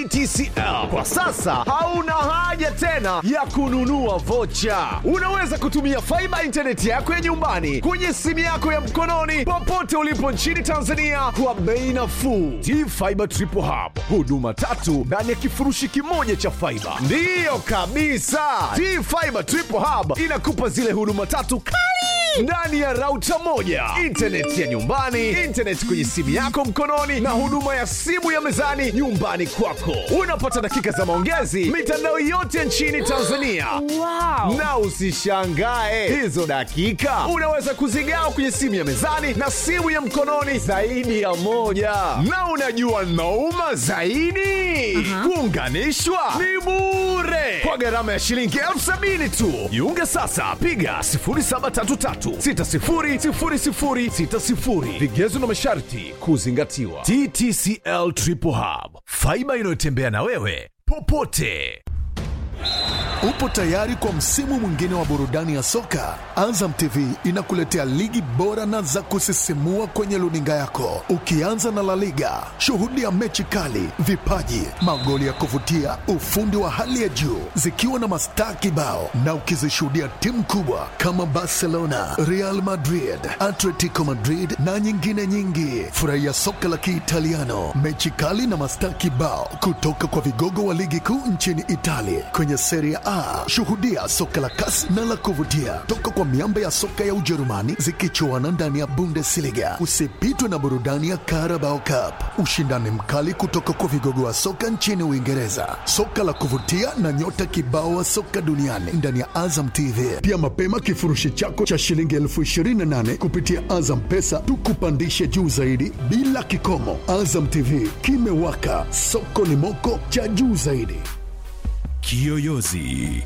TCL kwa sasa hauna haja tena ya kununua vocha. Unaweza kutumia faiba intaneti yako ya nyumbani kwenye simu yako ya mkononi popote ulipo nchini Tanzania kwa bei nafuu. T-Fiber Triple Hub, huduma tatu ndani ya kifurushi kimoja cha faiba. Ndiyo kabisa, T-Fiber Triple Hub inakupa zile huduma tatu kali ndani ya rauta moja, intaneti ya nyumbani, intaneti kwenye simu yako mkononi, na huduma ya simu ya mezani nyumbani kwako. Unapata dakika za maongezi mitandao yote nchini Tanzania. Wow. Na usishangae hizo dakika unaweza kuzigawa kwenye simu ya mezani na simu ya mkononi zaidi ya moja. Na unajua nauma zaidi, kuunganishwa ni bure kwa gharama ya shilingi elfu sabini tu. Jiunge sasa, piga 0733600060. Vigezo na masharti kuzingatiwa. TTCL Triple Hub, faiba inayotembea na wewe popote. Upo tayari kwa msimu mwingine wa burudani ya soka? Azam TV inakuletea ligi bora na za kusisimua kwenye luninga yako, ukianza na La Liga. Shuhudia mechi kali, vipaji, magoli ya kuvutia, ufundi wa hali ya juu, zikiwa na mastaa kibao, na ukizishuhudia timu kubwa kama Barcelona, Real Madrid, Atletico Madrid na nyingine nyingi. Furahia soka la Kiitaliano, mechi kali na mastaa kibao kutoka kwa vigogo wa ligi kuu nchini Italia kwenye Serie A. Shuhudia soka la kasi na la kuvutia toka kwa miamba ya soka ya Ujerumani zikichuana ndani ya Bundesliga. Usipitwe na burudani ya Carabao Cup, ushindani mkali kutoka kwa vigogo wa soka nchini Uingereza, soka la kuvutia na nyota kibao wa soka duniani ndani ya Azam TV. Pia mapema kifurushi chako cha shilingi elfu ishirini na nane kupitia Azam Pesa tukupandishe juu zaidi bila kikomo. Azam TV kimewaka, soko ni moko cha juu zaidi. Kiyoyozi.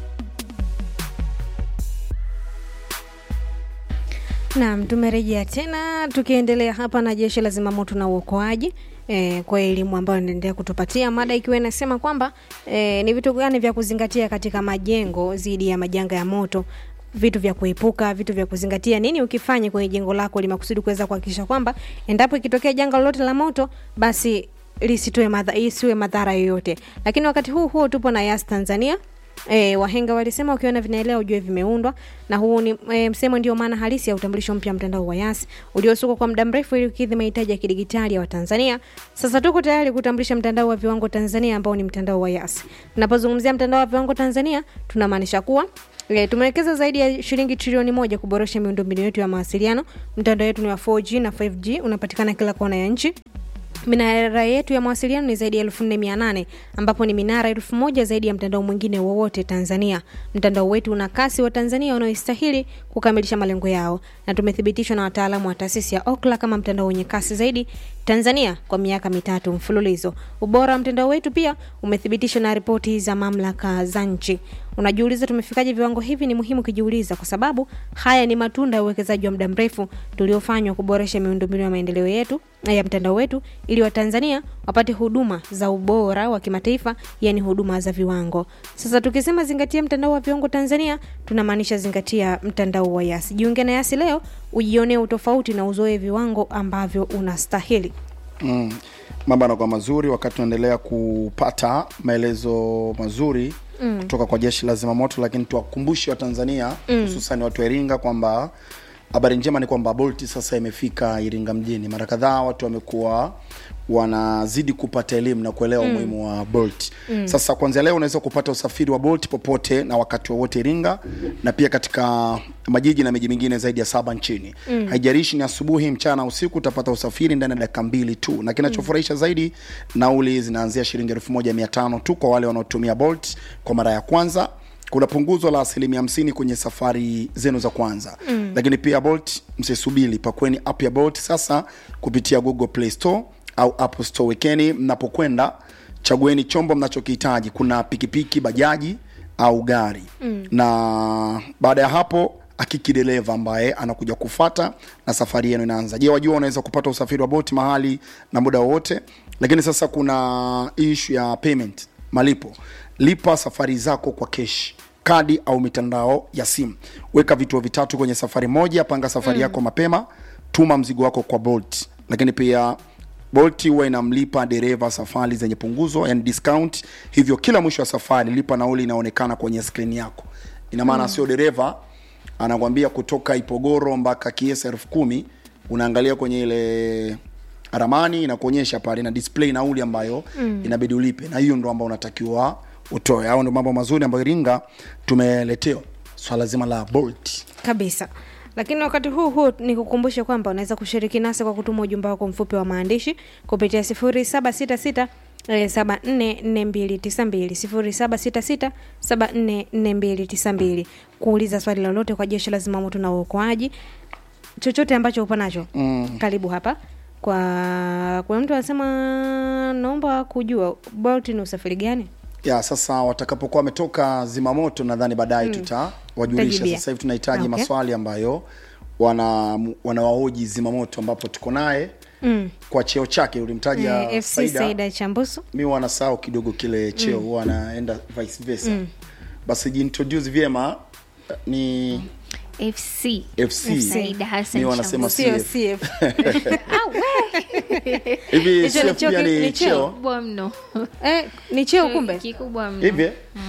Naam, tumerejea tena tukiendelea hapa na jeshi la zimamoto na uokoaji e, kwa elimu ambayo inaendelea kutupatia mada ikiwa inasema kwamba e, ni vitu gani vya kuzingatia katika majengo dhidi ya majanga ya moto vitu vya kuepuka, vitu vya kuzingatia, nini ukifanya kwenye jengo lako ili makusudi kuweza kuhakikisha kwamba endapo ikitokea janga lolote la moto basi lisitoe madha, isiwe madhara yoyote. Lakini wakati huu huo tupo na Yas Tanzania E, wahenga walisema ukiona vinaelea ujue vimeundwa, na huu ni e, msemo ndio maana halisi ya utambulisho mpya mtandao wa Yas uliosukwa kwa muda mrefu ili kukidhi mahitaji ya kidigitali ya Watanzania. Sasa tuko tayari kutambulisha mtandao wa viwango Tanzania ambao ni mtandao wa Yas. Tunapozungumzia mtandao wa viwango Tanzania tunamaanisha kuwa E, tumewekeza zaidi ya shilingi trilioni moja kuboresha miundombinu yetu ya mawasiliano. Mtandao wetu ni wa 4G na 5G, unapatikana kila kona ya nchi. Minara yetu ya mawasiliano ni zaidi ya elfu nne mia nane ambapo ni minara elfu moja zaidi ya mtandao mwingine wowote Tanzania. Mtandao wetu una kasi wa Tanzania wanaoistahili kukamilisha malengo yao, na tumethibitishwa na wataalamu wa taasisi ya Okla kama mtandao wenye kasi zaidi Tanzania kwa miaka mitatu mfululizo. Ubora wa mtandao wetu pia umethibitishwa na ripoti za mamlaka za nchi. Unajiuliza tumefikaje viwango hivi? Ni muhimu kujiuliza, kwa sababu haya ni matunda ya uwekezaji wa muda mrefu tuliofanywa kuboresha miundombinu ya maendeleo yetu ya mtandao wetu ili Watanzania wapate huduma za ubora wa kimataifa, yani huduma za viwango. Sasa tukisema zingatia mtandao wa viwango Tanzania, tunamaanisha zingatia mtandao wa Yasi. Jiunge na Yasi leo ujionee utofauti na uzoe viwango ambavyo unastahili. Mm. Mambo yanakuwa mazuri wakati tunaendelea kupata maelezo mazuri mm. kutoka kwa jeshi la zimamoto, lakini tuwakumbushe Watanzania hususan watu wa Iringa kwamba habari njema ni kwamba Bolt sasa imefika Iringa mjini. Mara kadhaa watu wamekuwa wanazidi kupata elimu na kuelewa umuhimu wa Bolt. Sasa kuanzia leo unaweza kupata usafiri wa Bolt popote na wakati wowote Iringa na pia katika majiji na miji mingine zaidi ya saba nchini. Haijalishi ni asubuhi, mchana, usiku, utapata usafiri ndani ya dakika mbili tu, na kinachofurahisha zaidi, nauli zinaanzia shilingi elfu moja mia tano tu kwa wale wanaotumia Bolt kwa mara ya kwanza kuna punguzo la asilimia hamsini kwenye safari zenu za kwanza mm. Lakini pia Bolt, msisubiri, pakweni app ya Bolt sasa kupitia Google Play Store au Apple Store. Wekeni mnapokwenda, chagueni chombo mnachokihitaji. Kuna pikipiki, bajaji au gari mm. Na baada ya hapo akiki dereva ambaye anakuja kufata na safari yenu inaanza. Je, wajua unaweza kupata usafiri wa Bolt mahali na muda wowote, lakini sasa kuna issue ya payment, malipo lipa safari zako kwa keshi kadi au mitandao ya simu weka vituo vitatu kwenye safari moja panga safari mm. yako mapema tuma mzigo wako kwa bolt lakini pia Bolt huwa inamlipa dereva safari zenye punguzo, yani discount. Hivyo kila mwisho wa safari lipa nauli inaonekana kwenye skrini yako. Ina maana sio dereva anakwambia kutoka Ipogoro mpaka Kiesa elfu kumi unaangalia kwenye ile ramani inakuonyesha pale na display nauli ambayo mm. inabidi ulipe, na hiyo ndo ambayo unatakiwa utoe. Hao ndo mambo mazuri ambayo Iringa tumeletewa swala zima la Bolt. kabisa lakini wakati huu huu ni kukumbusha kwamba unaweza kushiriki nasi kwa kutuma ujumbe wako mfupi wa maandishi kupitia 0766 eh, 744292 0766744292 kuuliza swali lolote kwa jeshi la zimamoto na uokoaji chochote ambacho upo nacho mm. karibu hapa kwa kuna mtu anasema naomba kujua bolt ni usafiri gani ya sasa watakapokuwa wametoka zimamoto nadhani baadaye tutawajulisha Tutajibia. sasa hivi tunahitaji Okay. maswali ambayo wana wanawahoji zimamoto ambapo tuko naye mm. kwa cheo chake ulimtaja eh, fc Saida. saida chambusu mi wanasahau kidogo kile cheo huwa anaenda vice versa basi jiintroduce vyema ni FC. fc Saida Hassan mi wanasema sio CF. cf hivi Hicho ni CF cheo pia ki- ni ni cheo? cheo Kubwa mno. eh, ni cheo kumbe Kikubwa mno. hivi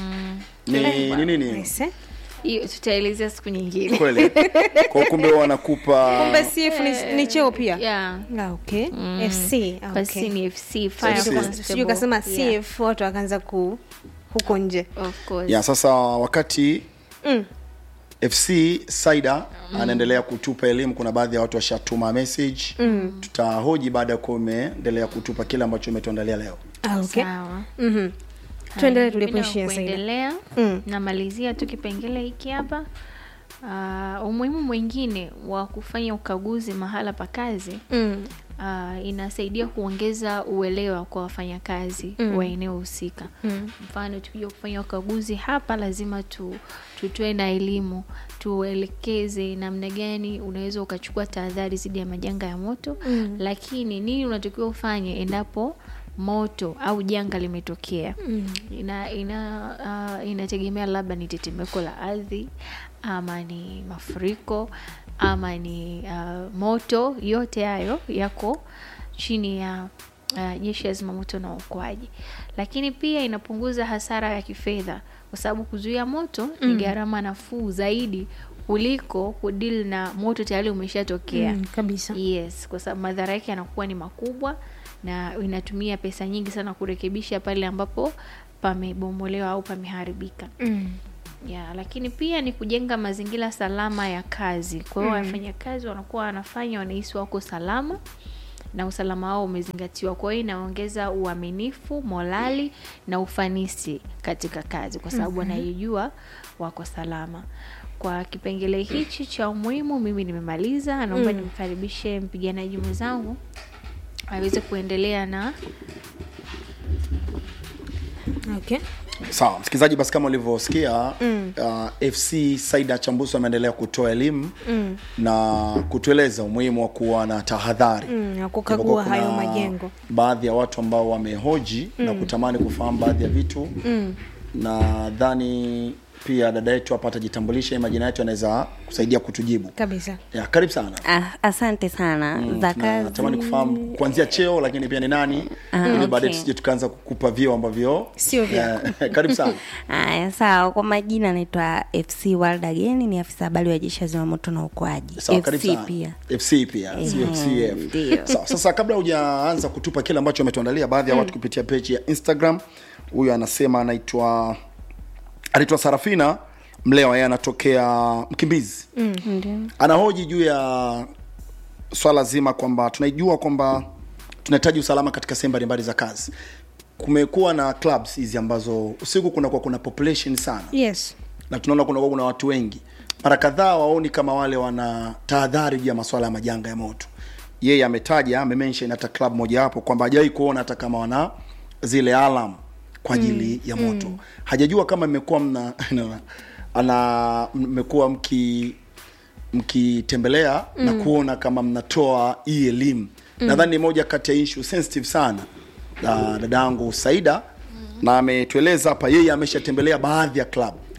ni ni nini Aise. Hiyo tutaelezea siku nyingine. kweli kwa kumbe wanakupa kumbe cf ni, ni cheo pia Yeah. Ah, okay fc ah, Basi okay. ni FC Fire FC. Constable. sijui kasema Yeah, cf watu wakaanza ku huko nje Of course. ya sasa wakati Mm. fc saida anaendelea kutupa elimu kuna baadhi ya watu washatuma message mm. tutahoji baada ya kuwa umeendelea kutupa kile ambacho umetuandalia leo ah, okay. Sawa. Mhm. tuendelee Haya, tulipoishia mimi saida kuendelea Mm. namalizia tu kipengele hiki hapa uh, umuhimu mwingine wa kufanya ukaguzi mahala pa kazi Mm. uh, inasaidia kuongeza uelewa kwa wafanyakazi mm. wa eneo husika mm. mfano tukija kufanya ukaguzi hapa lazima tu, tutoe na elimu tuelekeze namna gani unaweza ukachukua tahadhari dhidi ya majanga ya moto mm. lakini nini unatakiwa ufanye endapo moto au janga limetokea mm. ina, ina, uh, inategemea labda ni tetemeko la ardhi ama ni mafuriko ama ni uh, moto yote hayo yako chini ya uh, jeshi la zimamoto na uokoaji lakini pia inapunguza hasara ya kifedha kwa sababu kuzuia moto mm. ni gharama nafuu zaidi kuliko kudili na moto tayari umeshatokea Mm, kabisa yes kwa sababu madhara yake yanakuwa ni makubwa na inatumia pesa nyingi sana kurekebisha pale ambapo pamebomolewa au pameharibika mm. ya lakini pia ni kujenga mazingira salama ya kazi kwa hiyo wafanyakazi wanakuwa wanafanya wanahisi wako salama na usalama wao umezingatiwa kwa hiyo inaongeza uaminifu morali na ufanisi katika kazi kwa sababu wanaijua wako salama kwa kipengele hichi cha umuhimu mimi nimemaliza naomba nimkaribishe mpiganaji mwenzangu aweze kuendelea na okay sawa msikilizaji basi kama ulivyosikia mm. uh, fc saida chambuso ameendelea kutoa elimu mm. na kutueleza umuhimu wa kuwa na tahadhari Mm, na Japokuwa kukagua kuna hayo majengo baadhi ya watu ambao wamehoji mm. na kutamani kufahamu baadhi ya vitu mm. nadhani pia dada yetu hapa atajitambulisha hii majina yetu anaweza kusaidia kutujibu kabisa ya karibu sana Ah, asante sana Mm, za na kazi natamani kufahamu kuanzia cheo lakini pia ni nani Ah, ili okay. baadaye tusije tukaanza kukupa vyeo ambavyo Sio vyako. Eh, karibu sana haya sawa kwa majina anaitwa fc world again ni afisa habari wa jeshi la zimamoto na uokoaji sawa karibu fc sana pia fc pia sio Ehe, fcf ndio. sawa sasa kabla hujaanza kutupa kile ambacho ametuandalia baadhi ya watu kupitia page ya instagram huyu anasema anaitwa anaitwa sarafina mlewa yeye anatokea mkimbizi ndio anahoji juu ya swala zima kwamba tunaijua kwamba tunahitaji usalama katika sehemu mbalimbali za kazi kumekuwa na clubs hizi ambazo usiku kunakuwa kuna population sana yes na tunaona kunakuwa kuna watu wengi mara kadhaa waoni kama wale wana tahadhari juu ya masuala ya majanga ya moto yeye ametaja amemention hata club moja hapo kwamba hajawahi kuona hata kama wana zile alarm kwa ajili mm, ya moto mm. hajajua kama mmekuwa mna ana mmekuwa mki mkitembelea mm. na kuona kama mnatoa hii elimu mm. nadhani ni moja kati ya issue sensitive sana na dadangu Saida mm. na ametueleza hapa yeye ameshatembelea baadhi ya club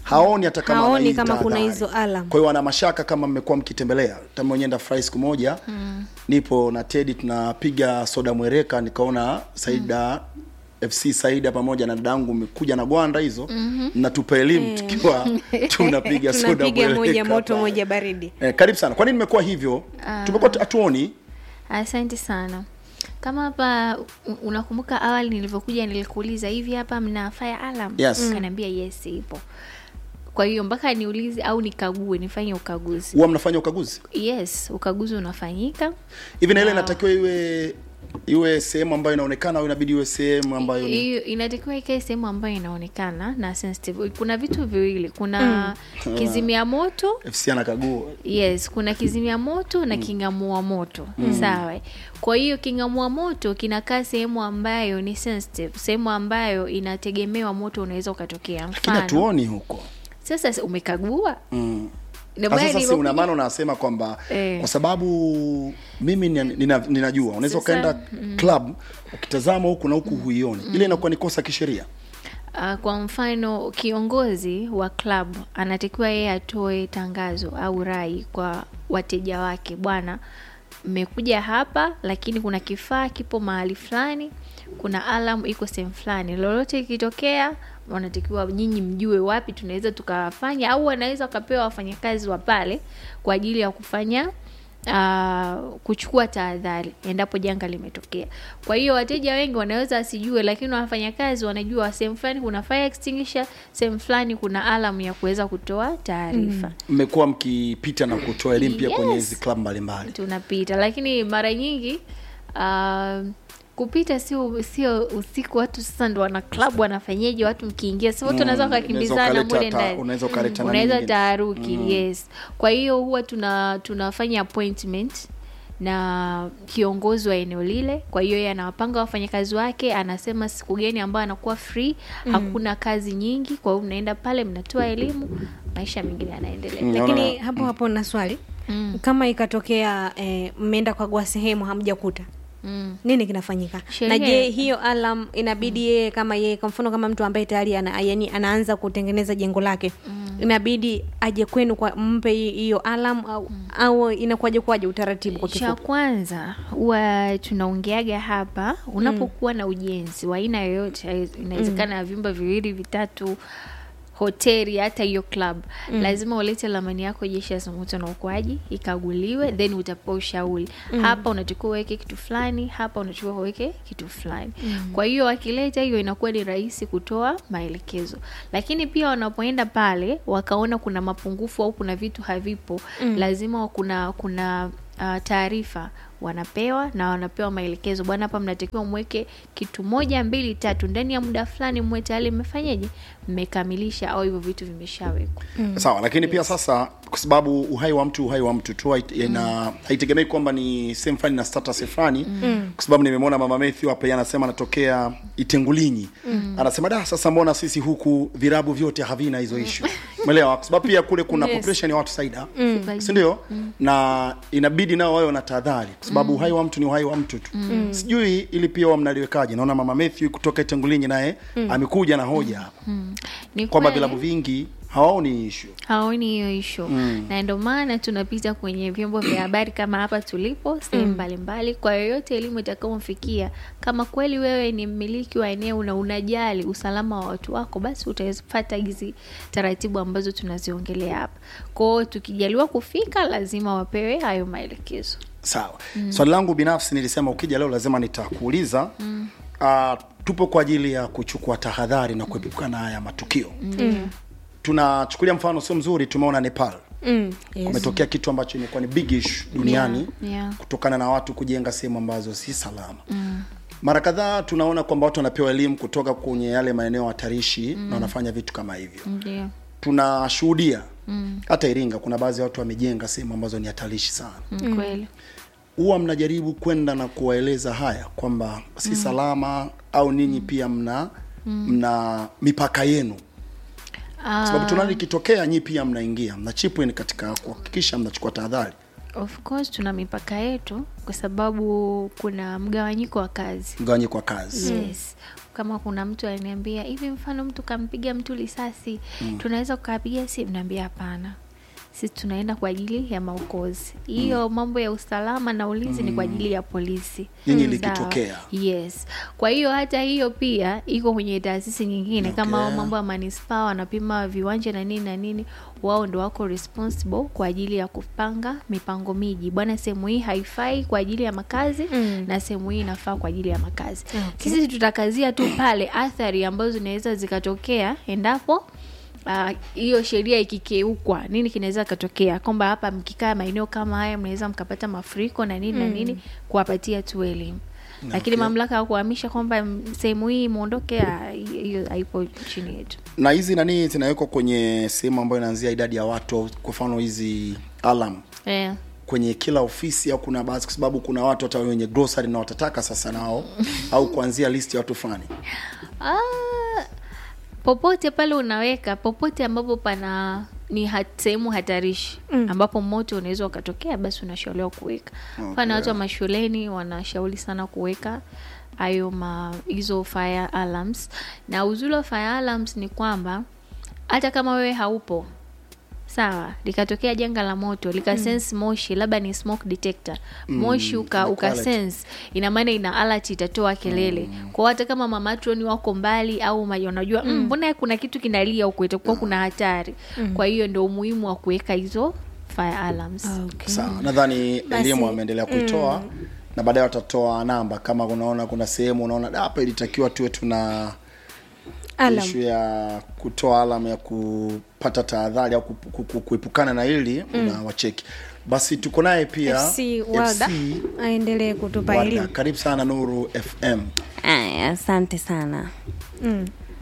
haoni hata kama Haoni ana hii kama kuna tahadhari. hizo alarm. kwa hiyo wana mashaka kama mmekuwa mkitembelea tama wenyewe enda fry siku moja nipo na tedi tunapiga soda mwereka nikaona saida fc saida pamoja na dadangu mmekuja na gwanda hizo mnatupa elimu tukiwa tunapiga soda tunapiga moja mwereka moto pale. moja baridi eh, karibu sana kwa nini nimekuwa hivyo tumekuwa tu- hatuoni asante sana kama hapa u- unakumbuka awali nilivyokuja nilikuuliza hivi hapa mna fire alarm Yes. ukaniambia yes ipo kwa hiyo mpaka niulize au nikague nifanye ukaguzi huwa mnafanya ukaguzi yes ukaguzi unafanyika hivi na ile Ah. inatakiwa iwe iwe sehemu ambayo inaonekana au inabidi iwe sehemu ambayo ni hiyo inatakiwa ikae sehemu ambayo inaonekana na sensitive kuna vitu viwili kuna kizimia moto fc anakagua yes kuna kizimia moto na king'amua moto sawa kwa hiyo king'amua moto kinakaa sehemu ambayo ni sensitive sehemu ambayo inategemewa moto unaweza ukatokea lakini mfano hatuoni huko sasa si- umekagua mm. Ndio Ah, maana sasa si nilivyokuja- una maana unasema kwamba Eh. kwa sababu mimi nina, nina, ninajua unaweza Sasa, ukaenda club ukitazama huku na huku huioni ile inakuwa ni kosa kisheria Uh, kwa mfano kiongozi wa club anatakiwa yeye atoe tangazo au rai kwa wateja wake bwana mmekuja hapa lakini kuna kifaa kipo mahali fulani kuna alam iko sehemu fulani lolote ikitokea wanatakiwa nyinyi mjue wapi tunaweza tukawafanya au wanaweza wakapewa wafanyakazi wa pale kwa ajili ya kufanya uh, kuchukua tahadhari endapo janga limetokea kwa hiyo wateja wengi wanaweza wasijue lakini wafanyakazi wanajua sehemu fulani kuna fire extinguisher sehemu fulani kuna alam ya kuweza kutoa taarifa mmekuwa mkipita na kutoa elimu pia kwenye Yes. hizi club mbalimbali tunapita lakini mara nyingi uh, kupita sio sio usiku watu sasa ndo wana club wanafanyeje watu mkiingia si watu wanaweza Mm, wakakimbizana unaweza mule ukaleta ta- ndani unaweza ukaleta nani unaweza nyingine. taharuki yes kwa hiyo huwa tuna tunafanya appointment na kiongozi wa eneo lile kwa hiyo yeye anawapanga wafanyakazi wake anasema siku gani ambayo anakuwa free hakuna kazi nyingi kwa hiyo mnaenda pale mnatoa elimu maisha mengine yanaendelea Mm. lakini Naona- hapo hapo na swali kama ikatokea eh, mmeenda kukagua sehemu hamjakuta mm. nini kinafanyika Sheria- na je hiyo alam inabidi yeye kama yeye kwa mfano kama mtu ambaye tayari ana, yani anaanza kutengeneza jengo lake inabidi aje kwenu kwa mpe hi- hiyo alam au, au inakuwaje kwaje utaratibu kwa cha kifupi kwanza huwa tunaongeaga hapa unapokuwa na ujenzi wa aina yoyote inawezekana ya vyumba viwili vitatu hoteli hata hiyo club mm. lazima ulete lamani yako jeshi la zimamoto na uokoaji ikaguliwe then utapewa ushauri mm. hapa unatakiwa uweke kitu fulani hapa unatakiwa uweke kitu fulani mm. kwa hiyo wakileta hiyo inakuwa ni rahisi kutoa maelekezo lakini pia wanapoenda pale wakaona kuna mapungufu au kuna vitu havipo mm. lazima kuna kuna uh, taarifa wanapewa na wanapewa maelekezo bwana hapa mnatakiwa mweke kitu moja mbili tatu ndani ya muda fulani mwe tayari mmefanyeje mmekamilisha au hivyo vitu vimeshawekwa sawa lakini pia sasa kwa sababu uhai wa mtu uhai wa mtu tu hait- ina haitegemei kwamba ni sehemu fulani na status fulani kwa sababu nimemwona mama Matthew hapa yeye anasema anatokea Itengulinyi anasema da sasa mbona sisi huku virabu vyote havina hizo issue umeelewa kwa sababu pia kule kuna Yes. population ya watu saida Mm. si ndio na inabidi nao wawe na tahadhari kwa sababu uhai wa mtu ni uhai wa mtu tu sijui ili pia wa mnaliwekaje naona mama Matthew kutoka Itengulinyi naye amekuja na hoja hapa ni kwamba kweli. vilabu vingi hawaoni issue haoni hiyo ishu mm. na ndio maana tunapita kwenye vyombo vya habari kama hapa tulipo sehemu mbalimbali kwa yoyote elimu itakaomfikia kama kweli wewe ni mmiliki wa eneo na unajali usalama wa watu wako basi utafata hizi taratibu ambazo tunaziongelea hapa kwao tukijaliwa kufika lazima wapewe hayo maelekezo sawa swali langu binafsi nilisema ukija leo lazima nitakuuliza mm. uh, tupo kwa ajili ya kuchukua tahadhari na kuepuka na haya matukio mm. tunachukulia mfano sio mzuri tumeona nepal mm, yes. kumetokea kitu ambacho imekuwa ni big issue duniani Yeah, yeah. kutokana na watu kujenga sehemu ambazo si salama mm. mara kadhaa tunaona kwamba watu wanapewa elimu kutoka kwenye yale maeneo hatarishi mm. na wanafanya vitu kama hivyo ndio tunashuhudia mm. hata iringa kuna baadhi ya watu wamejenga sehemu ambazo ni hatarishi sana mm. kweli huwa mnajaribu kwenda na kuwaeleza haya kwamba si salama au ninyi pia mna mna mipaka yenu Ah, sababu tunaona ikitokea nyi pia mnaingia mna chip in katika kuhakikisha mnachukua tahadhari of course tuna mipaka yetu kwa sababu kuna mgawanyiko wa kazi mgawanyiko wa kazi yes kama kuna mtu aliniambia hivi mfano mtu kampiga mtu risasi mm. tunaweza kukapiga simu naambia hapana sisi tunaenda kwa ajili ya maokozi hiyo mm. mambo ya usalama na ulinzi mm. ni kwa ajili ya polisi Nyinyi Sawa. likitokea. yes kwa hiyo hata hiyo pia iko kwenye taasisi nyingine okay. kama Okay. mambo ya manispaa wanapima viwanja na nini na nini wao ndo wako responsible kwa ajili ya kupanga mipango miji bwana sehemu hii haifai kwa ajili ya makazi Mm. na sehemu hii inafaa kwa ajili ya makazi Okay. sisi tutakazia tu pale athari ambazo zinaweza zikatokea endapo ah, hiyo uh, sheria ikikeukwa nini kinaweza katokea kwamba hapa mkikaa maeneo kama haya mnaweza mkapata mafuriko na nini na nini kuwapatia tu elimu lakini Okay. mamlaka ya kuhamisha kwamba mm, sehemu hii mwondoke ah, hiyo haipo chini yetu na hizi nani zinawekwa kwenye sehemu ambayo inaanzia idadi ya watu kwa mfano hizi alam yeah. kwenye kila ofisi au kuna baadhi kwa sababu kuna watu hata wenye grocery na watataka sasa nao au kuanzia list ya watu fulani Ah, popote pale unaweka popote ambapo pana ni hat, sehemu hatarishi mm. ambapo moto unaweza ukatokea basi unashauriwa kuweka mfano Okay. watu wa mashuleni wanashauri sana kuweka hayo ma hizo fire alarms na uzuri wa fire alarms ni kwamba hata kama wewe haupo sawa likatokea janga la moto likasense moshi labda ni smoke detector moshi uka, ina uka quality. sense ina maana ina alert itatoa kelele mm. kwa hata kama mamatroni wako mbali au ma- unajua mm, mbona kuna kitu kinalia huko itakuwa kuna hatari kwa hiyo ndio umuhimu wa kuweka hizo fire alarms okay. sawa nadhani Basi, elimu ameendelea kuitoa na baadaye watatoa namba kama unaona kuna sehemu unaona "Da, hapa ilitakiwa tuwe tuna Alam. ishu ya kutoa alam ya kupata tahadhari au ku- ku- ku- kuepukana na hili una wacheki basi tuko naye pia FC Walda FC aendelee kutupa Walda. elimu karibu sana nuru fm Aya, asante sana mm.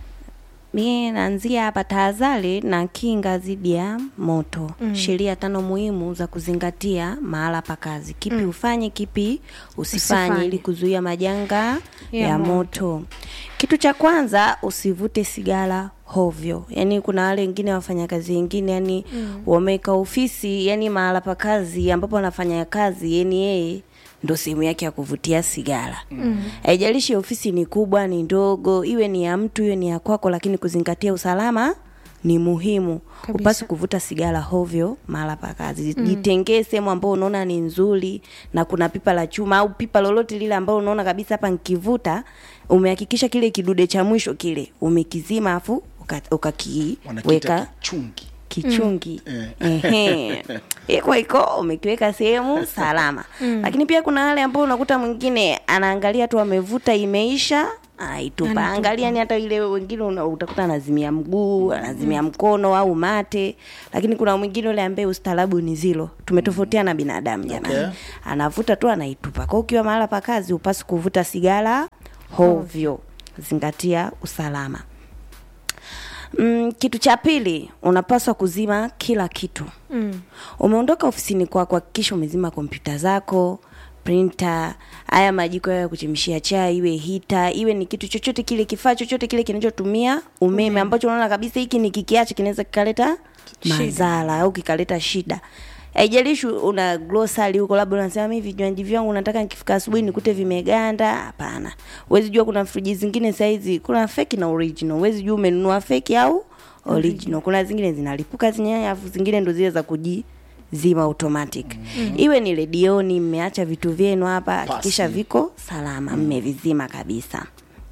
mi naanzia hapa tahadhari na kinga dhidi ya moto mm. sheria tano muhimu za kuzingatia mahala pa kazi kipi mm. ufanye kipi usifanye, Usifanye. ili kuzuia majanga Ya ya, moto. moto. kitu cha kwanza usivute sigara hovyo yaani kuna wale wengine wafanyakazi wengine yani mm. wameweka ofisi yani mahala pa kazi ambapo anafanya kazi yani yeye ndo sehemu yake ya kuvutia sigara haijalishi ofisi ni kubwa ni ndogo iwe ni ya mtu iwe ni ya kwako lakini kuzingatia usalama ni muhimu Kabisa. upasi kuvuta sigara hovyo mahala pa kazi mm. jitengee sehemu ambayo unaona ni nzuri na kuna pipa la chuma au pipa lolote lile ambalo unaona kabisa hapa nkivuta umehakikisha kile kidude cha mwisho kile umekizima afu wanakiita ukakiweka kichungi kichungi Mm. Ehe. iko iko umekiweka sehemu salama lakini pia kuna wale ambao unakuta mwingine anaangalia tu amevuta imeisha aitupa Anatupa. angalia ni hata ile wengine una- utakuta anazimia mguu anazimia mkono au mate lakini kuna mwingine ule ambaye ustaarabu ni zilo tumetofautiana binadamu jamani Okay. anavuta tu anaitupa kwa ukiwa mahala pa kazi upasi kuvuta sigara hovyo zingatia usalama Mm, kitu cha pili unapaswa kuzima kila kitu Mm. umeondoka ofisini kwako hakikisha umezima kompyuta zako printer haya majiko ya kuchemshia chai iwe hita iwe ni kitu chochote kile kifaa chochote kile kinachotumia umeme ambacho unaona kabisa hiki ni kikiacha kinaweza kikaleta Shida. madhara au kikaleta shida haijalishi una grocery huko labda unasema mi vinywaji vyangu nataka nikifika asubuhi nikute vimeganda hapana huwezi jua kuna friji zingine saizi kuna feki na original huwezi jua umenunua feki au original kuna zingine zinalipuka zenyewe afu zingine ndo zile za kujizima automatic iwe ni redioni mmeacha vitu vyenu hapa hakikisha Pasi. viko salama mmevizima kabisa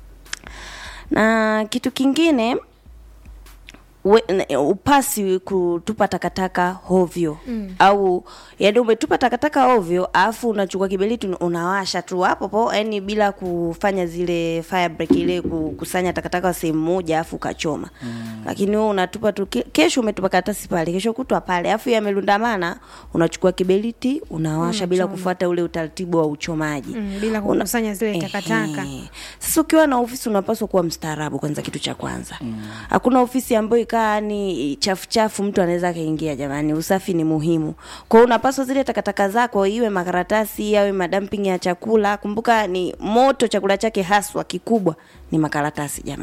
na kitu kingine we, n- upasi kutupa takataka hovyo mm. au yani umetupa takataka hovyo alafu unachukua kiberiti un- unawasha tu hapo po yani bila kufanya zile fire break ile kukusanya takataka sehemu moja alafu ukachoma mm. lakini wewe unatupa tu ke- kesho umetupa karatasi pale kesho kutwa pale alafu yamelundamana unachukua kiberiti unawasha bila kufuata ule utaratibu wa uchomaji Mm, bila Una- kukusanya zile takataka. Ehe. Sasa ukiwa na ofisi unapaswa kuwa mstaarabu kwanza, kitu cha kwanza. Hakuna ofisi ambayo ikaa ni chafu chafu mtu anaweza akaingia. Jamani, usafi ni muhimu. Kwa hiyo unapaswa zile takataka zako, iwe makaratasi awe madamping ya chakula. Kumbuka ni moto, chakula chake haswa kikubwa ni makaratasi jamani.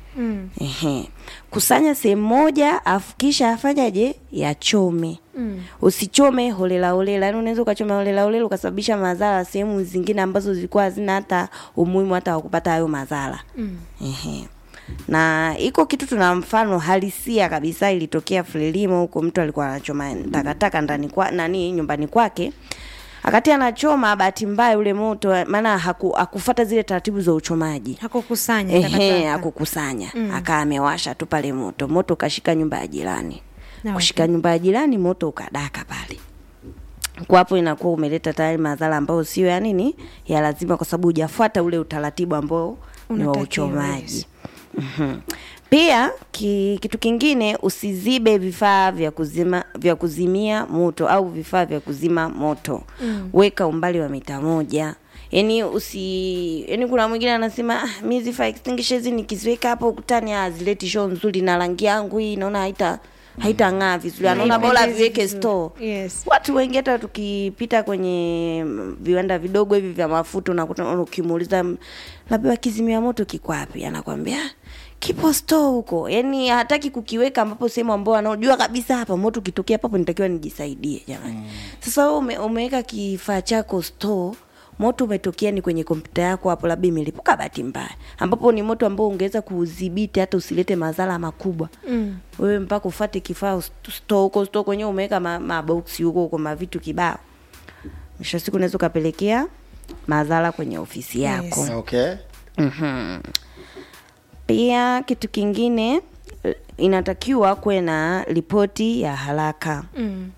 Mm. Ehe. Kusanya sehemu moja afu kisha afanyaje? Yachome. Mm. Usichome holela holela. Yaani unaweza ukachoma holela holela ukasababisha madhara sehemu zingine ambazo zilikuwa hazina hata umuhimu hata wa kupata hayo madhara. Mm. Ehe. Na iko kitu tuna mfano halisia kabisa ilitokea Frelimo huko mtu alikuwa anachoma takataka ndani kwa nani nyumbani kwake. Akati anachoma bahati mbaya ule moto maana haku, hakufuata zile taratibu za uchomaji. hakukusanya Ehe, takataka. akukusanya mm. akaa amewasha tu pale moto moto ukashika nyumba ya jirani Na kushika nyumba ya jirani moto ukadaka pale kwa hapo inakuwa umeleta tayari madhara ambayo sio ya nini ya lazima kwa sababu hujafuata ule utaratibu ambao ni wa Unatakiwa, uchomaji yes. Mhm. pia ki, kitu kingine usizibe vifaa vya kuzima vya kuzimia moto au vifaa vya kuzima moto mm. weka umbali wa mita moja yani usi yani kuna mwingine anasema ah, mi hizi fire extinguisher hizi nikiziweka hapo ukutani hazileti show nzuri na rangi yangu hii naona haita haitang'aa vizuri anaona bora Haipendezi viweke vizuri. store Yes. watu wengi hata tukipita kwenye mm, viwanda vidogo hivi vya mafuta unakuta ukimuuliza mm, labda kizimia moto kiko wapi anakwambia kipo store huko yani hataki kukiweka ambapo sehemu ambao anaojua kabisa hapa moto ukitokea papo nitakiwa nijisaidie jamani mm. sasa wewe ume, umeweka kifaa chako store moto umetokea ni kwenye kompyuta yako hapo labda imelipuka bahati mbaya ambapo ni moto ambao ungeweza kuudhibiti hata usilete madhara makubwa Mm. wewe mpaka ufate kifaa ust- store huko store kwenyewe umeweka ma- maboksi huko huko mavitu kibao mwisho wa siku unaweza ukapelekea madhara kwenye ofisi yako Yes. okay Mhm. Pia kitu kingine eh, inatakiwa kuwe na ripoti ya haraka. Mm.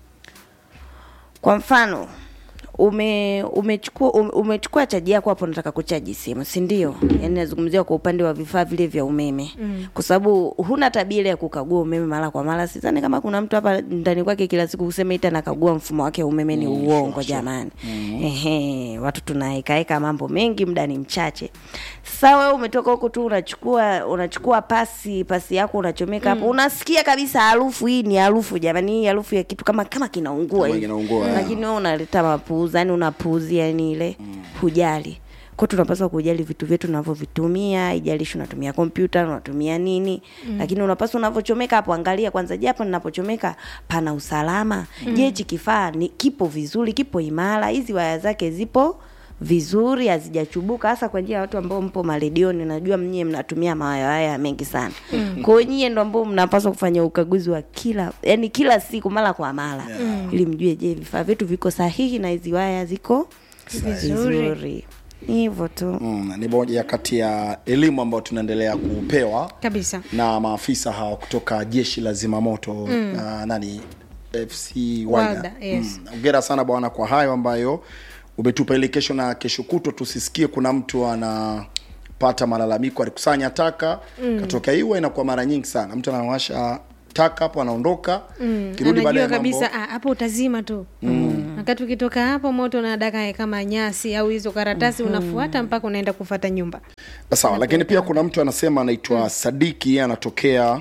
Kwa mfano ume umechukua ume, umechukua chaji yako hapo unataka kuchaji simu si ndio yaani nazungumzia kwa upande wa vifaa vile vya umeme mm. kwa sababu huna tabia ile ya kukagua umeme mara kwa mara sidhani kama kuna mtu hapa ndani kwake kila siku kusema ita nakagua mfumo wake wa umeme ni uongo jamani ehe watu tunaekaeka mambo mengi muda ni mchache sasa wewe umetoka huko tu unachukua unachukua pasi pasi yako unachomeka hapo unasikia kabisa harufu hii ni harufu jamani hii harufu ya kitu kama kama kinaungua Kama hivi. kinaungua, lakini wewe unaleta mapuuza yani unapuuzia yani ile hujali kwa tunapaswa kujali vitu vyetu tunavyovitumia ijalishi unatumia kompyuta unatumia nini mm. lakini unapaswa unavyochomeka hapo angalia kwanza je hapo ninapochomeka pana usalama mm. je hichi kifaa ni kipo vizuri kipo imara hizi waya zake zipo vizuri hazijachubuka hasa kwa njia ya watu ambao mpo maredioni najua mnyie mnatumia mawaya haya mengi sana mm. kwa hiyo nyie ndo ambao mnapaswa kufanya ukaguzi wa kila yani kila siku mara kwa mara yeah. ili mjue je vifaa vyetu viko sahihi na hizi waya ziko Vizuri. vizuri Ni hivyo tu mm, ni moja ya kati ya elimu ambayo tunaendelea kupewa kabisa na maafisa hawa kutoka jeshi la zimamoto mm. uh, nani fc Walda, Walda. yes. Mm. Hongera sana bwana kwa hayo ambayo umetupa ili kesho na kesho kutwa tusisikie kuna mtu anapata malalamiko alikusanya taka mm. katokea hiyo inakuwa mara nyingi sana mtu anawasha taka hapo anaondoka mm. kirudi baadaye anajua mambo kabisa ah, hapo utazima tu mm. wakati ukitoka hapo moto unadaka kama nyasi au hizo karatasi mm-hmm. unafuata mpaka unaenda kufata nyumba sawa lakini pia kuna mtu anasema anaitwa mm. sadiki yeye anatokea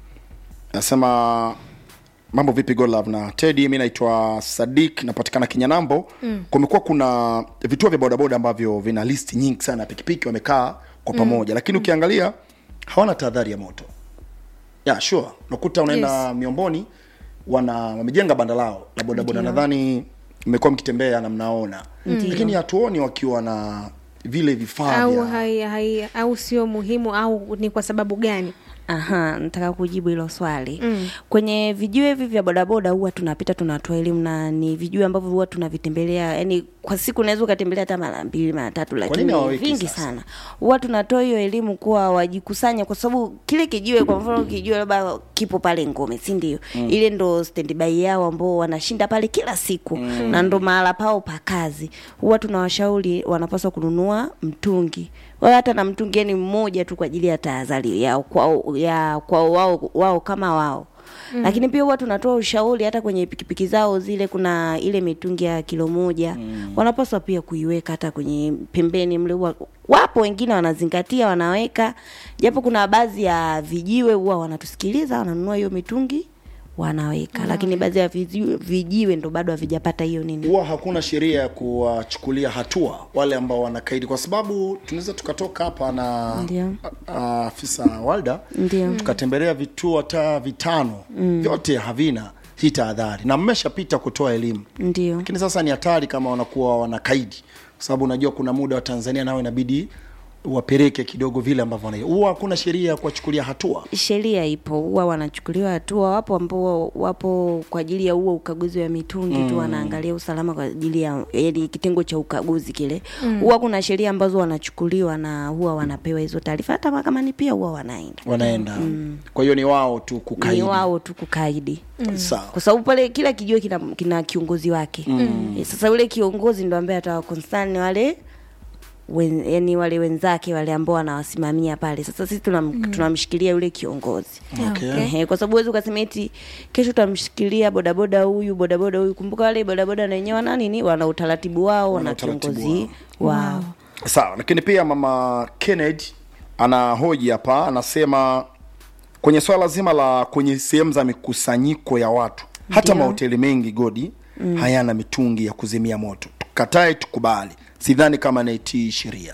anasema mambo vipi golove na tedi mi naitwa sadik napatikana kinyanambo mm. kumekuwa kuna vituo vya bodaboda ambavyo vina listi nyingi sana ya pikipiki wamekaa kwa pamoja mm. lakini ukiangalia hawana tahadhari ya moto yeah, sure unakuta unaenda Yes. miomboni wana wamejenga banda lao la bodaboda nadhani mmekuwa mkitembea na mnaona lakini hatuoni wakiwa na vile vifaa au vya hai, hai, au sio muhimu au ni kwa sababu gani Aha, nataka kujibu hilo swali mm. kwenye vijiwe hivi vya bodaboda huwa tunapita tunatoa elimu na ni vijiwe ambavyo huwa tunavitembelea yani kwa siku unaweza ukatembelea hata mara mbili mara tatu nini lakini hawaweki vingi sasa? sana huwa tunatoa hiyo elimu kuwa wajikusanya kwa sababu kile kijiwe kwa mfano kijiwe labda kipo pale ngome si ndio mm. ile ndo standby yao ambao wanashinda pale kila siku mm. na ndo mahala pao pa kazi huwa tunawashauri wanapaswa kununua mtungi wala hata na mtungi yani mmoja tu kwa ajili ya tahadhari yao kwao ya kwao wao, wao kama wao Mm. lakini pia huwa tunatoa ushauri hata kwenye pikipiki zao zile kuna ile mitungi ya kilo moja mm. wanapaswa pia kuiweka hata kwenye pembeni mle huwa wapo wengine wanazingatia wanaweka japo kuna baadhi ya vijiwe huwa wanatusikiliza wananunua hiyo mitungi wanaweka lakini baadhi ya vijiwe, vijiwe ndo bado havijapata hiyo nini huwa hakuna sheria ya kuwachukulia hatua wale ambao wanakaidi kwa sababu tunaweza tukatoka hapa na Ndio. a- a- afisa walda Ndio. tukatembelea vituo hata vitano mm. vyote havina hii tahadhari na mmeshapita kutoa elimu ndio lakini sasa ni hatari kama wanakuwa wanakaidi kwa sababu unajua kuna muda wa tanzania nao inabidi wapeleke kidogo vile ambavyo wana- huwa hakuna sheria ya kuwachukulia hatua sheria ipo huwa wanachukuliwa hatua wapo ambao wapo kwa ajili ya huo ukaguzi wa mitungi mm. tu wanaangalia usalama kwa ajili ya yani kitengo cha ukaguzi kile huwa kuna sheria ambazo wanachukuliwa na huwa wanapewa hizo taarifa hata mahakamani pia huwa wanaenda wanaenda kwa hiyo ni wao tu kukaidi ni wao tu kukaidi sawa kwa sababu pale kila kijiwe kina, kina kiongozi wake mm. sasa yule kiongozi ndo ambaye atawakonsani wale wen, yani wale wenzake wale ambao wanawasimamia pale sasa sisi tunam, mm. tunamshikilia yule kiongozi Okay. Ehe, kwa sababu huwezi ukasema eti kesho tutamshikilia bodaboda huyu bodaboda huyu kumbuka wale bodaboda na wenyewe wana nini wana utaratibu wao Wana wana utaratibu kiongozi wao sawa lakini pia mama kennedy anahoji hapa anasema kwenye swala zima la kwenye sehemu za mikusanyiko ya watu hata Ndio. mahoteli mengi godi mm. hayana mitungi ya kuzimia moto tukatae tukubali sidhani kama naitii sheria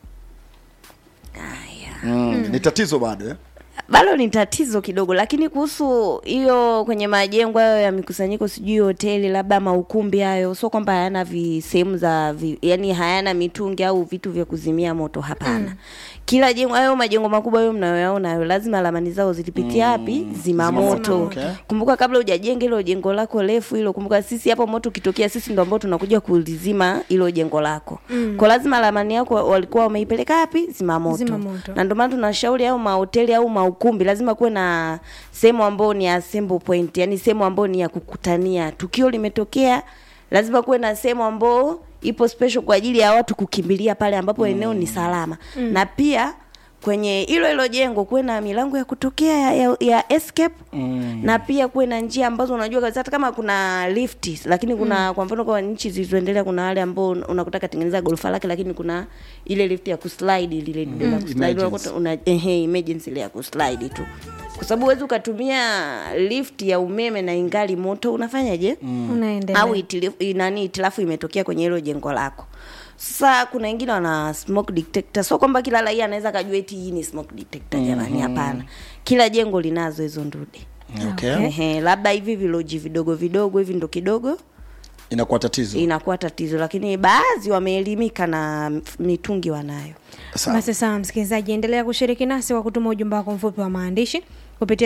haya mm. ni tatizo bado eh? bado ni tatizo kidogo lakini kuhusu hiyo kwenye majengo hayo ya mikusanyiko sijui hoteli labda maukumbi hayo sio kwamba hayana vi sehemu za vi, yani hayana mitungi au vitu vya kuzimia moto hapana mm. kila jengo hayo majengo makubwa hayo mnayoyaona hayo lazima ramani zao zilipitia wapi mm. zimamoto Zimamoto, okay. kumbuka kabla hujajenga hilo jengo lako refu hilo kumbuka sisi hapo moto ukitokea sisi ndo ambao tunakuja kulizima hilo jengo lako mm. kwa lazima ramani yako walikuwa wameipeleka wapi zimamoto Zimamoto. na ndio maana tunashauri au mahoteli au maukumbi lazima kuwe na sehemu ambayo ni assembly point yani sehemu ambayo ni ya kukutania tukio limetokea lazima kuwe na sehemu ambayo ipo special kwa ajili ya watu kukimbilia pale ambapo eneo ni salama mm. na pia kwenye hilo hilo jengo kuwe na milango ya kutokea ya, ya, ya escape mm. na pia kuwe na njia ambazo unajua kabisa hata kama kuna lift lakini kuna mm. kwa mfano kwa nchi zilizoendelea kuna wale ambao unakuta katengeneza gorofa lake lakini kuna ile lift ya kuslide lile mm. la kuslide Emergency. unakuta una ehe emergency ile ya kuslide tu kwa sababu huwezi ukatumia lift ya umeme na ingali moto unafanyaje mm. unaendelea au itili- nani itilafu imetokea kwenye hilo jengo lako sasa kuna wengine wana smoke detector sio kwamba kila raia anaweza kajua eti hii ni smoke detector jamani hapana kila jengo linazo hizo ndude okay. Ehe, labda hivi viloji vidogo vidogo hivi ndo kidogo inakuwa tatizo inakuwa tatizo lakini baadhi wameelimika na mitungi wanayo sawa basi sawa msikilizaji endelea kushiriki nasi kwa kutuma ujumbe wako mfupi wa maandishi kupitia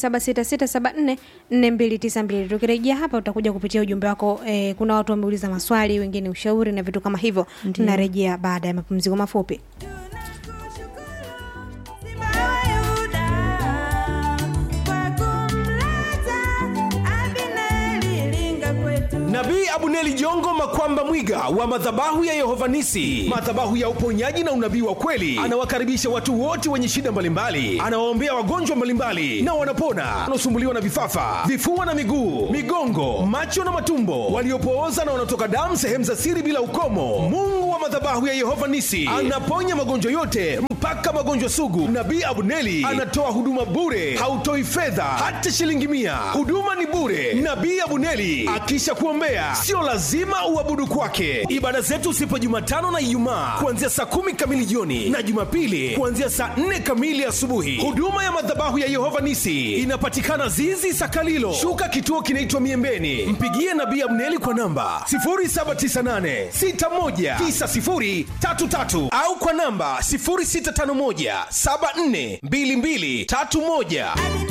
0766744292 tukirejea hapa utakuja kupitia ujumbe wako eh, kuna watu wameuliza maswali wengine ushauri na vitu kama hivyo tunarejea baada ya mapumziko mafupi nabii abuneli jongo makwamba mwiga wa madhabahu ya yehovanisi madhabahu ya uponyaji na unabii wa kweli anawakaribisha watu wote wenye shida mbalimbali anawaombea wagonjwa mbalimbali na wanapona wanaosumbuliwa na vifafa vifua na miguu migongo macho na matumbo waliopooza na wanaotoka damu sehemu za siri bila ukomo mungu wa madhabahu ya yehova nisi anaponya magonjwa yote mpaka magonjwa sugu nabii abuneli anatoa huduma bure hautoi fedha hata shilingi mia huduma ni bure nabii abuneli akisha kuombea sio lazima uabudu kwake ibada zetu sipo jumatano na ijumaa kuanzia saa kumi kamili jioni na jumapili kuanzia saa nne kamili asubuhi huduma ya madhabahu ya yehova nisi inapatikana zizi sakalilo shuka kituo kinaitwa miembeni mpigie nabii abneli kwa namba 798619033 au kwa namba 0651742231